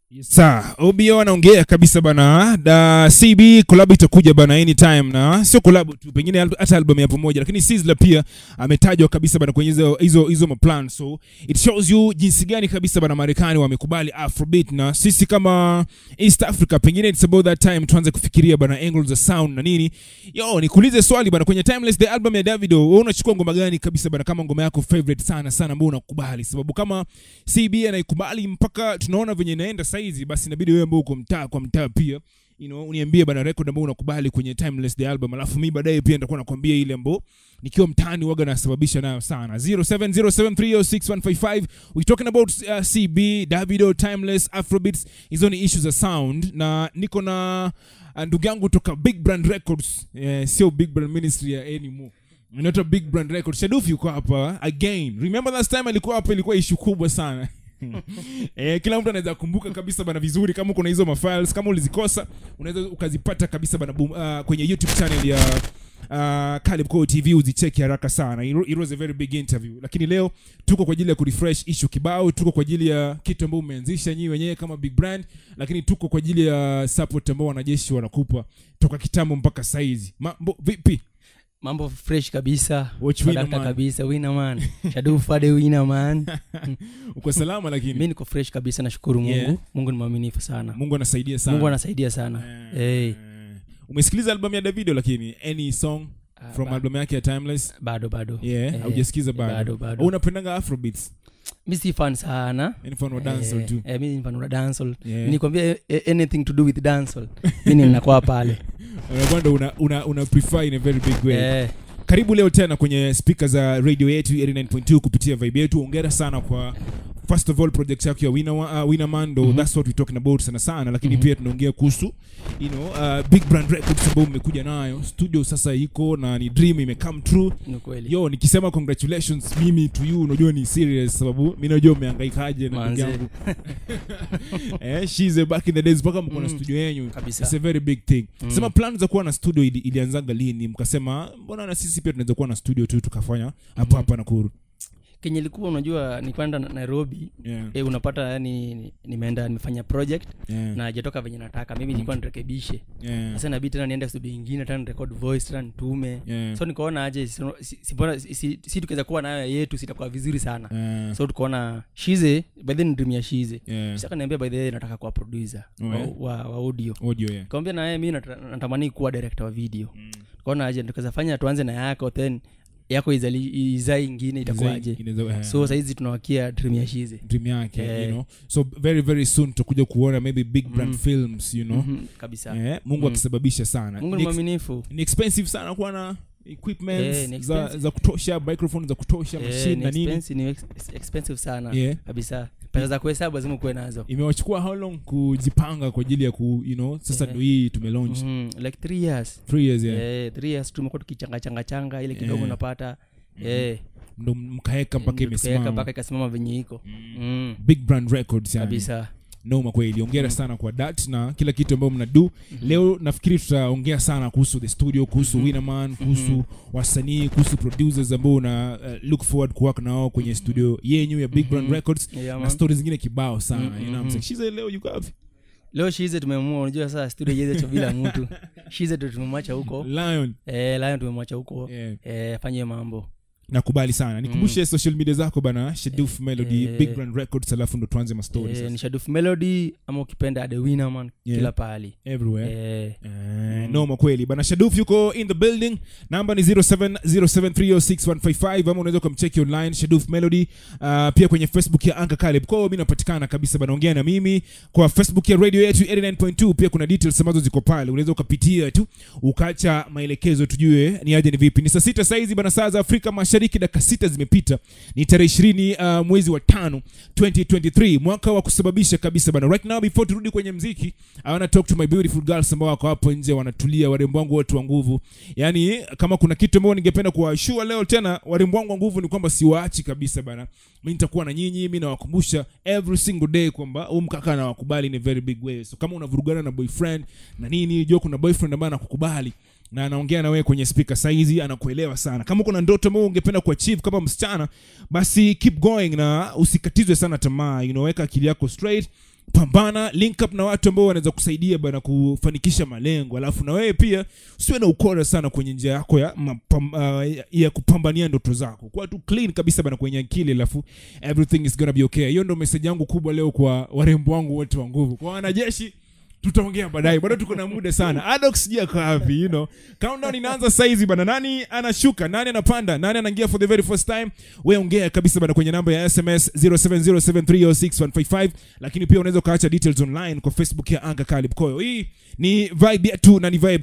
Sa OBO anaongea kabisa bana, da CB collab itakuja bana anytime, na sio collab tu, pengine al- hata album ya pamoja, lakini Sizzla pia ametajwa kabisa bana kwenye hizo hizo hizo maplan, so it shows you jinsi gani kabisa bana Marekani wamekubali Afrobeat, na sisi kama East Africa pengine it's about that time tuanze kufikiria bana angles za sound na nini. Yo, nikuulize swali bana, kwenye Timeless the album ya Davido, wewe unachukua ngoma gani kabisa bana kama ngoma yako favorite sana sana ambayo unakubali? Sababu kama CB anaikubali mpaka tunaona venye inaenda saizi, basi inabidi wewe ambao uko mtaa kwa mtaa pia you know, uniambie bana record ambayo unakubali kwenye Timeless the album, alafu mi baadaye pia nitakuwa nakwambia ile ambayo nikiwa mtaani waga nasababisha nayo sana 0707306155 we talking about uh, CB Davido Timeless Afrobeats, hizo ni issues za sound, na niko na uh, ndugu yangu toka Big Brand Records eh, sio Big Brand Ministry ya anymore inaitwa Big Brand Records. Shaduf yuko hapa again. Remember last time alikuwa hapa, ilikuwa issue kubwa sana eh, kila mtu anaweza kumbuka kabisa bana vizuri. Kama kuna hizo mafiles, kama ulizikosa unaweza ukazipata kabisa bana boom, uh, kwenye YouTube channel ya uh, Caleb Cole TV uzicheki haraka sana. It, it was a very big interview, lakini leo tuko kwa ajili ya kurefresh issue kibao, tuko kwa ajili ya kitu ambacho umeanzisha nyinyi wenyewe kama big brand, lakini tuko kwa ajili ya support ambao wanajeshi wanakupa toka kitambo mpaka saizi. Mambo vipi? mambo fresh kabisa Watch winner Sadaka man. kabisa wina man shadu fade wina man Uko salama lakini mi niko fresh kabisa nashukuru mungu Yeah. mungu ni mwaminifu sana Mungu anasaidia sana. mungu anasaidia sana Eh, hey. umesikiliza albamu ya davido lakini any song Ah, from ba- album yake ya timeless bado bado yeah Eh, haujasikiza bado bado bado Au unapendanga afrobeats mi si fan sana yani fan wa dancehall Eh, tu eh, mi ni fan wa dancehall yeah nikwambia eh, eh, anything to do with dancehall mi ninakuwa pale unakwenda una, una, una prefer in a very big way Eh, karibu leo tena kwenye speaker za radio yetu 89.2 kupitia vibe yetu ongera sana kwa first of all project yako ya winner, uh, winner man ndo Mhm. that's what we talking about sana sana lakini Mhm. pia tunaongea kuhusu you know uh, big brand records ambayo umekuja nayo studio sasa iko na ni dream ime come true ni kweli yo nikisema congratulations mimi to you unajua ni serious sababu mi najua umehangaikaje na ndugu Manze. yangu eh, she's a back in the days mpaka mko na Mm. studio yenyu kabisa It's a very big thing Mm. sema plan za kuwa na studio ili, ilianzaga lini mkasema mbona na sisi pia tunaweza kuwa na studio tu tukafanya hapo Mhm. hapa Nakuru kenye ilikuwa unajua nikwenda na- nairobi yeah. eh, unapata yani ni- nimeenda nimefanya project Yeah. na hajatoka venye nataka mimi nilikuwa nirekebishe Yeah. sasa inabidi tena niende studio ingine tena nirekod voice tena nitume Yeah. so nikaona aje si, si, si, mbona- si, si, si tukiweza kuwa nayo yetu sitakuwa vizuri sana Yeah. so tukaona shize by then dream ya shize Yeah. saka niambia by the way nataka kuwa producer Oh, wa, yeah? wa, wa audio audio yeah. kawambia naye mi nata- natamani kuwa director wa video Mm. tukaona aje tukaweza fanya tuanze na yako then yako izali, izai ingine itakuwaje Inaweza- yeah. so sahizi tunawakia dream ya shize dream yake Eh. you know so very very soon tutakuja kuona maybe big brand Mm. films you know Mhm, kabisa eh, mungu Mm. akisababisha sana mungu Ni ni ex- mwaminifu ni expensive sana kuwa na equipment Eh, ni za, expensive. za kutosha microphone za kutosha Eh, machine ni na nini expensive- ni ex- expensive sana yeah. kabisa pesa za kuhesabu lazima ukuwe nazo imewachukua how long kujipanga kwa ajili ya ku you know sasa Eh. ndo hii tumelaunch Mhm, like three years three years yeah. Eh, three years tumekuwa tukichanga changa changa ile kidogo Eh. unapata eh, ndo mkaeka mpaka ndio tukaweka imesimama mpaka ikasimama venye iko Mm. Mm, big brand records yani. kabisa noma kweli ongera Mm. sana kwa dat na kila kitu ambayo mnadu Mhm. leo nafikiri tutaongea sana kuhusu the studio kuhusu Mhm. winnerman kuhusu Mhm. wasanii kuhusu producers ambao una uh, look forward kuwork nao kwenye studio yenyu ya big brand Mhm. records Yeah, na man. stori zingine kibao sana Mhm, you know what I'm mhm. saying? Shize leo yuko wapi leo shize tumemua unajua sasa studio yetu bila mtu shize tu tumemwacha huko lion eh, lion tumemwacha huko yeah. eh, afanye mambo nakubali sana nikumbushe social media zako bana sheduf melody Eh. big brand records alafu ndo tuanze mastori eh, sasa. ni shaduf melody ama ukipenda the winner man Yeah. kila pahali everywhere eh, Eh, Mm. noma kweli bana shaduf yuko in the building namba ni 0707306155 ama unaweza ukamcheki online shaduf melody uh, pia kwenye facebook ya anka caleb kwao mi napatikana kabisa bana ongea na mimi kwa facebook ya radio yetu 89.2 pia kuna details ambazo ziko pale unaweza ukapitia tu ukacha maelekezo tujue ni aje ni vipi ni saa sita saizi bana saa za afrika mashariki dakika sita zimepita ni tarehe ishirini uh, mwezi wa tano 2023 mwaka wa kusababisha kabisa bana right now before turudi kwenye mziki i wanna talk to my beautiful girls ambao wako hapo nje wanatulia warembo wangu wote wa nguvu yani kama kuna kitu ambao ningependa kuwashua leo tena warembo wangu wa nguvu ni kwamba siwaachi kabisa bana mi nitakuwa na nyinyi mi nawakumbusha every single day kwamba huu mkaka anawakubali in a very big way so kama unavurugana na boyfriend na nini jua kuna boyfriend ambaye anakukubali na anaongea na wewe kwenye speaker saizi anakuelewa sana kama kuna ndoto ambayo ungependa kuachieve kama msichana basi keep going na usikatizwe sana tamaa you know, weka akili yako straight pambana link up na watu ambao wanaweza kusaidia bana kufanikisha malengo alafu na wewe pia usiwe na ukora sana kwenye njia yako ya, mapam, uh, ya kupambania ndoto zako kuwa tu clean kabisa bana kwenye akili alafu everything is gonna be okay hiyo ndo message yangu kubwa leo kwa warembo wangu wote wa nguvu kwa wanajeshi tutaongea baadaye bado tuko na muda sana adox sijui ako wapi you know countdown inaanza saizi bana nani anashuka nani anapanda nani anaingia for the very first time we ongea kabisa bana kwenye namba ya sms 0707306155 lakini pia unaweza ukaacha details online kwa facebook ya anga kalib koyo hii ni vibe yetu na ni vibe